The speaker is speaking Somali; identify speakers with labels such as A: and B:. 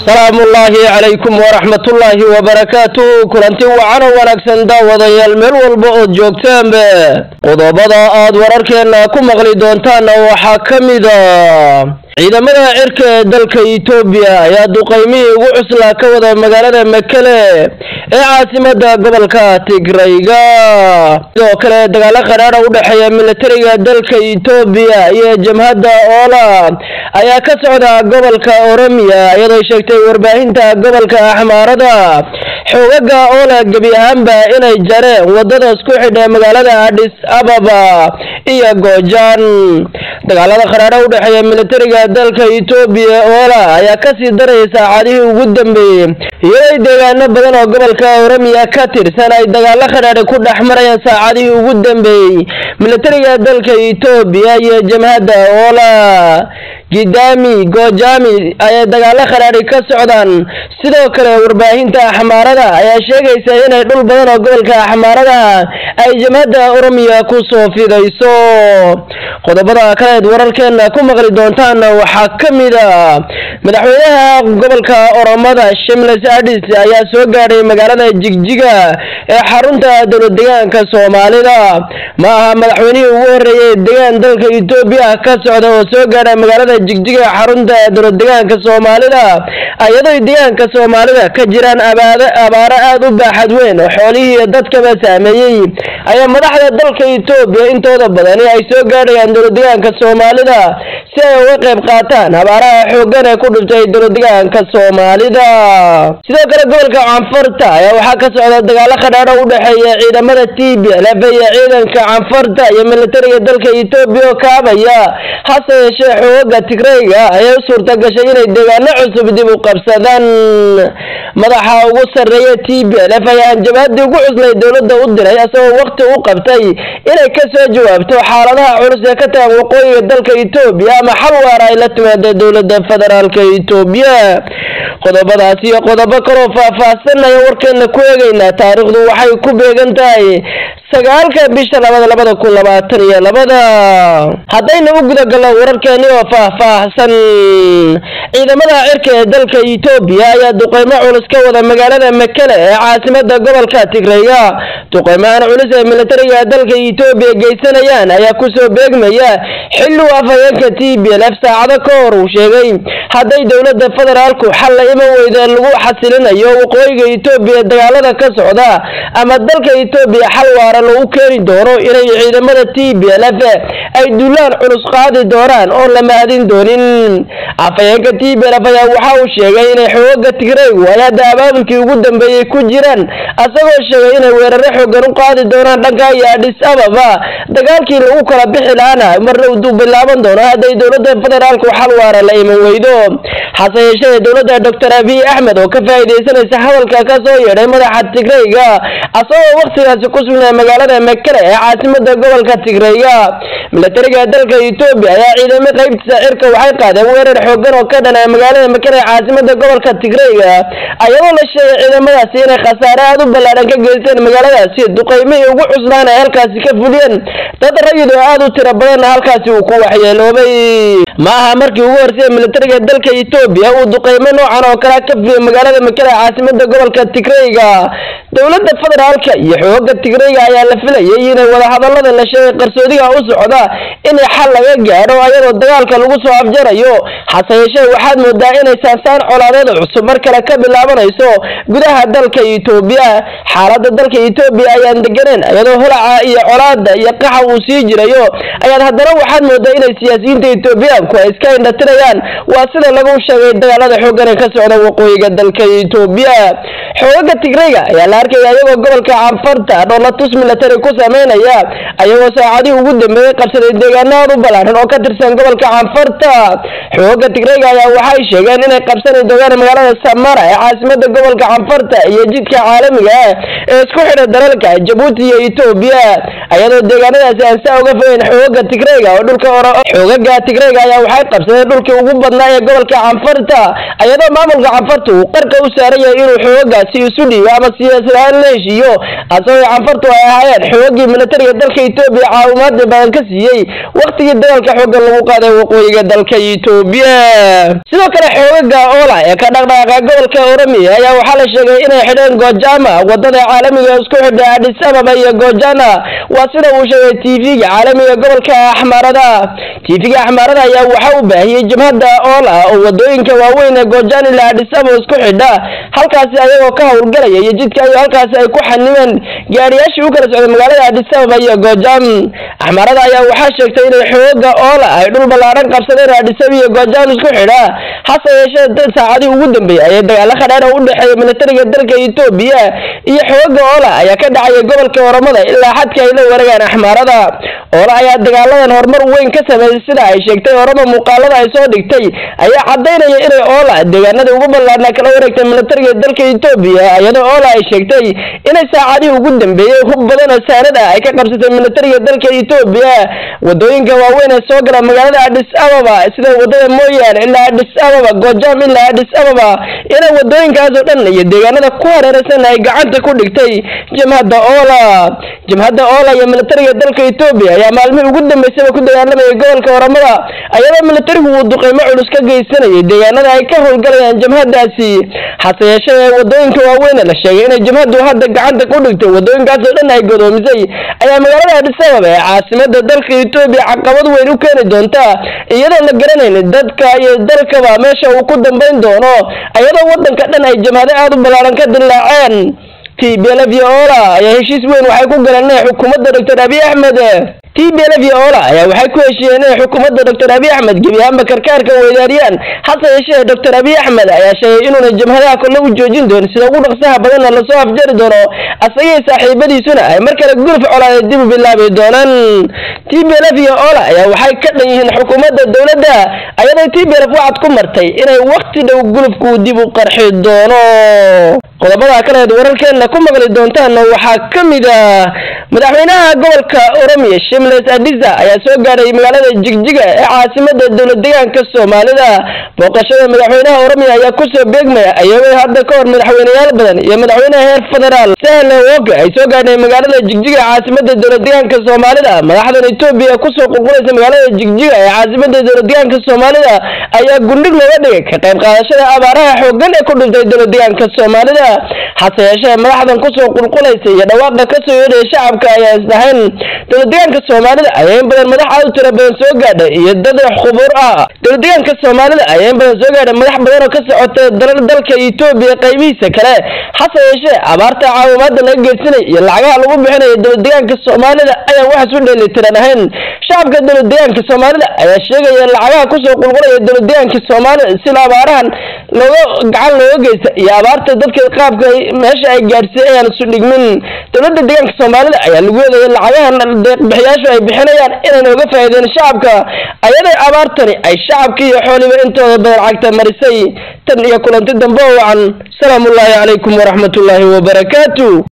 A: salaamullaahi calaykum waraxmatullaahi wabarakaatuh kulanti wacano wanaagsan daawadayaal meel walba ood joogtaanba qodobada aad wararkeena ku maqli doontaanna waxaa ka mida ciidamada cirka ee dalka etoobiya ayaa duqaymihii ugu cuslaa ka wada magaalada makele ee caasimada gobolka tigrayga sidoo kale dagaalo qadhaadha u dhexeeya militariga dalka etoobiya iyo jamhadda oola ayaa ka socda gobolka oromiya iyadoo sheegtay warbaahinta gobolka axmaarada xoogaga oola gebi ahaanba inay jareen wadada isku xidha magaalada adhis ababa iyo goojaan dagaalada qadhaadha u dhexeeya militariga dalka etoobiya oola ayaa kasii daraya saacadihii ugu dambeeyey iyadoo deegaano badan oo gobolka oromiya ka tirsan ay dagaalo qadhaadha ku dhex marayaan saacadihii ugu dambeeyey militariga dalka etoobiya iyo jamhadda oola gidaami goojami ayay dagaalo qadhaadhi ka socdaan sidoo kale warbaahinta axmaarada ayaa sheegaysa inay dhul badan oo gobolka axmaarada ay jamhadda oromiya ku soo fidayso qodobada kaleed wararkeena ku maqli doontaana waxaa ka mid a madaxweynaha gobolka oromada shimles adis ayaa soo gaadhay magaalada jigjiga ee xarunta dowlad deegaanka soomaalida ma aha madaxweynihii ugu horeeyay deegaan dalka etoobiya ka socda oo soo gaadha magaalada jigjiga ee xarunta dowlad deegaanka soomaalida iyadoo deegaanka soomaalida ka jiraan abaado abaaro aada u baaxad weyn oo xoolihii dadkaba saameeyey ayaa madaxda dalka etoobiya intooda badani ay soo gaadhayaan dowlad deegaanka soomaalida si ay uga qayb qaataan abaaraha xoogan ee ku dhuftay dowlad deegaanka soomaalida sidoo kale gobolka canfarta ayaa waxaa ka socda dagaalo qadhaadho u dhexeeya ciidamada t b lf iyo ciidanka canfarta iyo militariga dalka etoobiya oo kaabaya hase yeeshee xoogaga tigrayga ayay u suurta gashay inay deegaano cusub dib u qabsadaan madaxa ugu sarreeya t b lf ayaa hanjabaadii ugu cuslay dowladda u diray isagoo waqti u qabtay inay kasoo jawaabto xaaladaha culus ee ka tagan waqooyiga dalka etoobiya ama xal waara ay la timaada dowladda federaalka etoobiya qodobadaas iyo qodobo kaloo faah-faahsanaya warkeena ku eegaynaa taariikhdu waxay ku beegan tahay sagaalka bisha labada labada kun labaatan iyo labada haddayna u gudagalno wararkeeni oo faah-faahsan ciidamada cirka ee dalka etoobiya ayaa duqeymo culus ka wada magaalada makele ee caasimada gobolka tigrayga duqeymahan culus ee militariga dalka etoobiya geysanayaan ayaa kusoo beegmaya xilli u afhayeenka t b lf saacado ka hor uu sheegay hadday dowladda federaalku xal la iman weyda lagu xasilinayo waqooyiga etoobiya dagaalada ka socda ama dalka etoobiya xal waara lagu keeni doono inay ciidamada t b lf ay duulaan culus qaadi doonaan oon la mahadin doonin afhayeenka t b lf ayaa waxa uu sheegay inay xoogaga tigraygu ay hadda abaabulkii ugu dambeeyey ku jiraan asagoo sheegay inay weeraro xoogan u qaadi doonaan dhanka iyo adhis ababa dagaalkii lagu kala bixi lahaana marna uduu bilaaban doono hadday dowladda federaalku xal waara la iman weydo hase yeeshee dowladda doctor abiy axmed oo ka faa'iidaysanaysa hadalka ka soo yeedhay madaxa tigrayga asagoo waktigaasi ku sugnaa magaalada makele ee caasimada gobolka tigrayga militariga dalka etoobiya ayaa ciidamo qaybtiisa cirka waxay qaadeen weerar xoogan oo ka dhanaa magaalada makele ee caasimada gobolka tigrayga ayadoo la sheegay ciidamadaasi inay khasaare aada u ballaadhan ka geysteen magaaladaasi duqeymihii ugu cuslaan ay halkaasi ka fuliyeen dad rayid oo aada u tiro badanna halkaasi uu ku waxyeeloobay ma aha markii ugu horsay militariga dalka etoobiya uu duqeymo noocan oo kale ka fuliyay magaalada makele ee caasimada gobolka tigrayga dowladda federaalka iyo xooga tigrayga ayaa la filayay inay wadahadalada la sheegay qarsoodiga u socda inay xal laga gaadho ayadoo dagaalka lagu soo afjarayo hase yeeshee waxaad moodaa inay saansaan colaadeed cusub mar kale ka bilaabanayso gudaha dalka etoobiya xaalada dalka etoobiya ayaan deganeen iyadoo holaca iyo colaada iyo qaxa uu sii jirayo ayaad haddana waxaad moodaa inay siyaasiyiinta etoobiyaanku ay iska indhatirayaan waa sida lagu sheegay dagaalada xoogan ee ka socda waqooyiga dalka etoobiya xoogaga tigrayga ayaa la arkaya ayagoo gobolka canfarta dhoolatus military ku sameynaya ayagoo saacadihii ugu dambeeyey qabsaday deegaano aad u ballaaran oo ka tirsan gobolka canfarta xoogaga tigrayga ayaa waxay sheegeen inay qabsani doonaan magaalada samara ee caasimada gobolka canfarta iyo jidka caalamiga ah ee isku xidha dalalka jabuuti iyo etoobiya ayadoo deegaanadaasi aan saa uga fogeyn xoogaga tigreyga oo dhulka xoogaga tigreyga ayaa waxay qabsadeen dhulkii ugu badnaa ee gobolka canfarta ayadoo maamulka canfarta uu qarka u saaran yahay inuu xoogagaasi isu dhiibo ama siyaasad ahaan la heshiiyo asagoo canfartu ay ahaayeen xoogagii militariga dalka etoobiya caawimaada badan ka siiyey waktigii dagaalka xoogan lagu qaaday waqooyiga dalka etoobiya sidoo kale xoogaga oola ee ka dhaqdhaqaaqa gobolka oromiya ayaa waxaa la sheegay inay xidheen gojama wadada caalamiga isku xidha adis ababa iyo gojana waa sida uu sheegay tv-ga caalamiga gobolka axmaarada tv-ga axmaarada ayaa waxa uu baahiyey jabhadda oola oo wadooyinka waaweyn ee gojan ilaa adis ababa isku xidha halkaasi ayagoo ka howlgalaya iyo jidka ayo halkaasi ay ku xanimeen gaadhiyaashii u kala socday magaalada adis ababa iyo gojam axmaarada ayaa waxaa sheegtay inay xooga oola ay dhul ballaaran qabsadeen adis ababa iyo gojam isku xidha hase yeeshee saacadii ugu dambeeyay ayay dagaalo khadheer oo u dhexeeya militariga dalka etoobiya iyo xooga oola ayaa ka dhacaya gobolka oromada ilaa xadka ay la wareegaan axmaarada oola ayaa dagaaladan horumar weyn ka sameeyay sida ay sheegtay oroma muuqaalada ay soo dhigtay ayaa cadaynaya inay oola deegaanada ugu ballaarna kala wareegtay militariga dalka etoobiya iyadoo oola ay sheegtay inay saacadihii ugu dambeeyey hub badan oo saanad ah ay ka qabsatay militariga dalka etoobiya wadooyinka waaweyn ee soo gala magaalada adis ababa sida wadada moyaale ilaa adis ababa gojam ilaa adis ababa inay wadooyinkaas oo dhan iyo deegaanada ku hareeraysan ay gacanta ku dhigtay jamhadda oola jamhadda oola iyo militariga dalka etoobiya ayaa maalmihii ugu dambeysayba ku dagaalamayay gobolka oromada ayadoo militarigu uu duqeymo culus ka geysanayay deegaanada ay ka howlgalayaan jamhadaasi hase yeeshee wadooyinka waaweyn la sheegay inay jamhaddu hadda gacanta ku dhigto wadooyinkaas oo dhan ay godoomisay ayaa magaalada adis ababa ee caasimada dalka etoobiya caqabad weyn u keeni doonta iyadoo la garanayn dadka iyo dalkaba meesha uu ku dambeyn doono ayadoo wadanka dhan ay jamhado aada u ballaaran ka dilaaceen t b lf iyo oola ayaa heshiis weyn waxay ku galeen inay xukuumadda doctor abiy axmed t b lf iyo oola ayaa waxay ku heshiiyeen inay xukuumadda doctor abiy axmed gebi ahaanba karkaarka weydaariyaan hase yeeshee doctor abiy axmed ayaa sheegay inuuna jamhadaha kolle u joojin doonin sida ugu dhaqsaha badanna lasoo afjari doono asagii saaxiibadiisuna ay mar kale gulf colaada dib u bilaabi doonaan t b lf iyo oola ayaa waxay ka dhan yihiin xukuumadda dowladda ayadoo t b lf wacad ku martay inay wakti dhow gulufku dib u qarxi doono qodobada kaleed wararkeena ku maqli doontaan waxaa ka mid ah madaxweynaha gobolka oromiya shimles adisa ayaa soo gaadhay magaalada jigjiga ee caasimada dowlad deegaanka soomaalida booqashada madaxweynaha oromiya ayaa kusoo beegmaya ayagoo hadda ka hor madaxweyneyaal badan iyo madaxweynaha heer federaal sahle woke ay soo gaadhay magaalada jigjiga ee caasimada dowlad deegaanka soomaalida madaxdan etoobiya kusoo qulqulaysa magaalada jigjiga ee caasimada dowlad deegaanka soomaalida ayaa gundhig looga dhigay ka qayb qaadashada abaaraha xoogan ee ku dhuftay dowlad deegaanka soomaalida hase yeeshee madaxdan kusoo qulqulaysa iyo dhawaaqa kasoo yeedhaya shacabka ayaa isdhahayn dowlad deegaanka soomaalida ayaa in badan madax aad u tiro badan soo gaadhay iyo dad khubur ah dowlad deegaanka soomaalida ayaa in badan soo gaadhay madax badan oo ka socota dalal dalka etoobiya qaybihiisa kale hase yeeshee abaarta caawimaada laga geysanay iyo lacagaha lagu bixinayo dowlad deegaanka soomaalida ayaan waxaas u dheelitiran ahayn shacabka dowlad deegaanka soomaalida ayaa sheegaya lacagaha kusoo qulqulaya dowlad deegaanka soomaalida sida abaarahan looga gacan looga geysta iyo abaarta dadka qaabka meesha ay gaadhsiiy ayaan isu dhigmin dowladda deegaanka soomaalida ayaa lagu eedaya lacagahan deeqbixiyaashu ay bixinayaan inayna uga faa'iideen shacabka ayaday abaartani ay shacabka iyo xooliba intooda badan cagta marisay tan iyo kulanti dambe oo wacan salaamu ullaahi calaykum waraxmatullaahi wabarakaatu